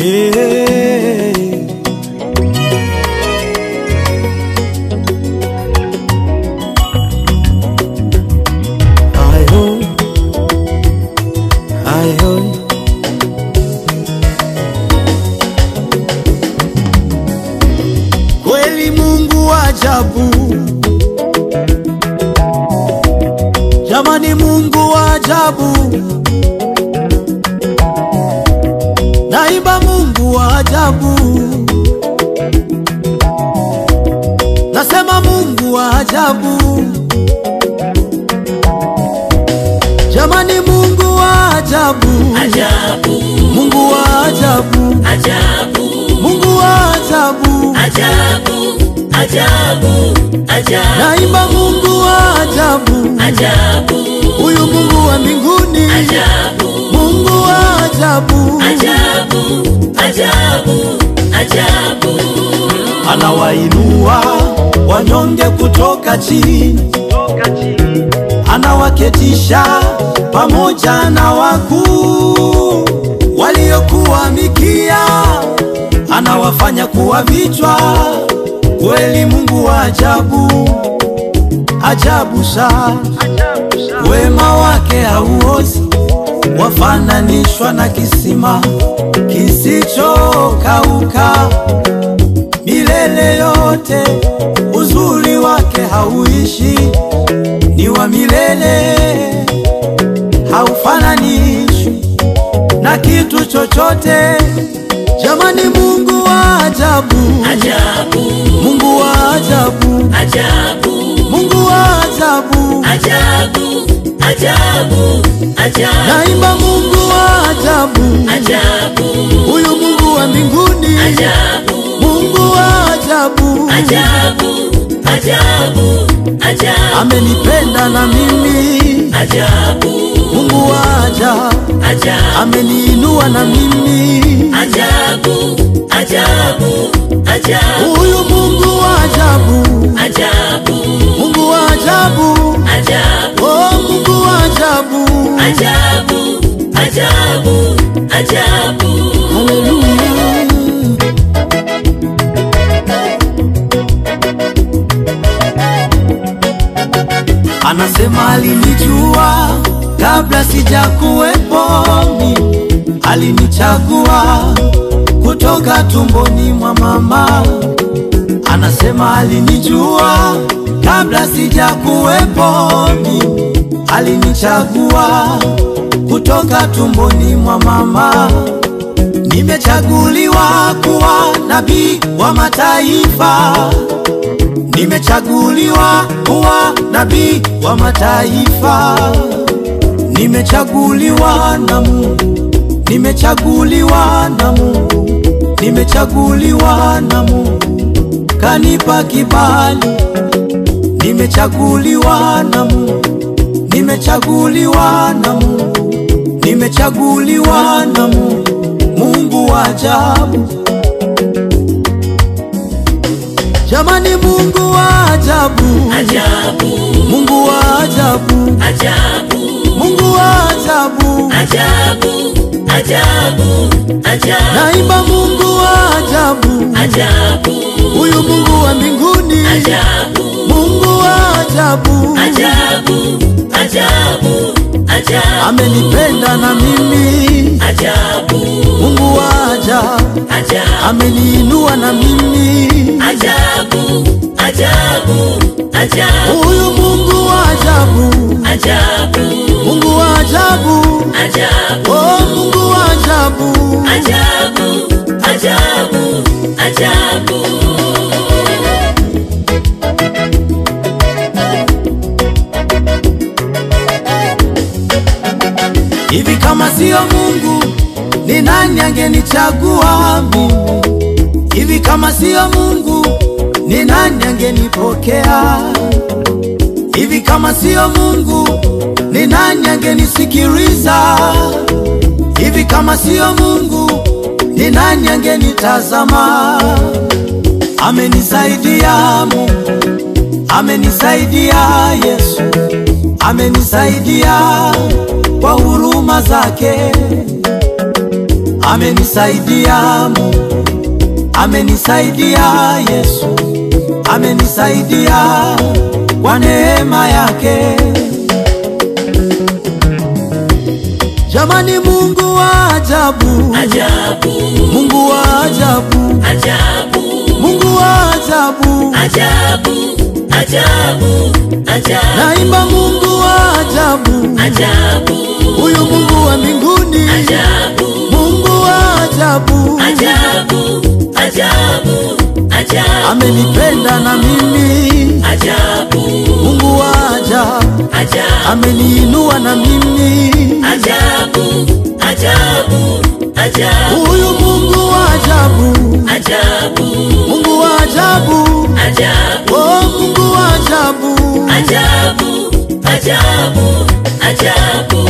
Hey. Ayo, ayo. Kweli Mungu wa ajabu, jamani, Mungu wa ajabu, naimba Mungu wa ajabu, nasema Mungu wa ajabu, jamani, Mungu wa ajabu, Ajabu, Mungu wa ajabu, ajabu, Mungu wa ajabu, ajabu, ajabu, ajabu, naimba Mungu wa ajabu, ajabu, huyu Mungu wa mbinguni, ajabu, Mungu wa ajabu, ajabu, ajabu, ajabu. anawainua wanyonge kutoka chini, anawaketisha pamoja na wakuu waliokuwa mikia, anawafanya kuwa vichwa. Kweli Mungu wa ajabu, ajabu sana, wema wake hauozi, wafananishwa na kisima kisichokauka milele yote. Uzuri wake hauishi, ni wa milele, haufananishwi na kitu chochote. Jamani, Mungu wa ajabu, Ajabu, Mungu wa ajabu, ajabu, Mungu wa ajabu, ajabu, ajabu, ajabu, naimba Mungu wa ajabu, ajabu, huyu Mungu wa mbinguni, ajabu, Mungu wa ajabu, ajabu, ajabu, ajabu, amenipenda na mimi, ajabu, Mungu wa ajabu, ajabu, ameniinua na mimi, ajabu, ajabu, ajabu, huyu Mungu wa ajabu, ajabu, Mungu wa ajabu, ajabu, oh Mungu wa ajabu, ajabu, ajabu, ajabu. haleluya. Anasema alinijua kabla sijakuwepo mimi, alinichagua kutoka tumboni mwa mama. Anasema alinijua kabla sijakuwepo mimi, alinichagua kutoka tumboni mwa mama. Nimechaguliwa kuwa nabii wa mataifa, nimechaguliwa kuwa nabii wa mataifa, nimechaguliwa na Mungu, nimechaguliwa na Mungu, nimechaguliwa na Mungu, kanipa kibali, nimechaguliwa na Mungu, nimechaguliwa na Mungu, nimechaguliwa na Mungu, Mungu wa ajabu. Jamani, Mungu wa ajabu, Ajabu, Mungu wa ajabu, ajabu, Mungu wa ajabu, ajabu, ajabu, ajabu, naimba Mungu wa ajabu, ajabu, huyu Mungu wa mbinguni, ajabu, Mungu wa ajabu, ajabu, ajabu, ajabu, amenipenda na mimi, ajabu, Mungu wa ajabu, ajabu, ameniinua na mimi, ajabu, ajabu, ajabu, huyu Mungu wa ajabu, ajabu, Mungu wa ajabu, ajabu, oh Mungu wa ajabu, ajabu, ajabu, ajabu. hivi kama siyo Mungu ni nani angenichagua mimi? Hivi kama siyo Mungu ni nani angenipokea? Hivi kama siyo Mungu ni nani angenisikiliza? Hivi kama siyo Mungu ni nani angenitazama? Amenisaidia Mungu, amenisaidia Yesu, amenisaidia kwa huruma zake, amenisaidia Mungu, amenisaidia Yesu, amenisaidia kwa neema yake. Jamani, Mungu wa ajabu, ajabu, Mungu wa ajabu, ajabu, Mungu wa ajabu, ajabu, ajabu, ajabu, naimba Mungu wa ajabu, ajabu, huyu Mungu wa mbinguni, ajabu, Mungu wa ajabu, ajabu, ajabu, ajabu, amenipenda na mimi, ajabu, Mungu wa ajabu, ajabu, ameniinua na mimi, ajabu, ajabu, ajabu, huyu Mungu wa ajabu, ajabu, Mungu wa ajabu, ajabu, oh Mungu wa ajabu, ajabu, ajabu, ajabu,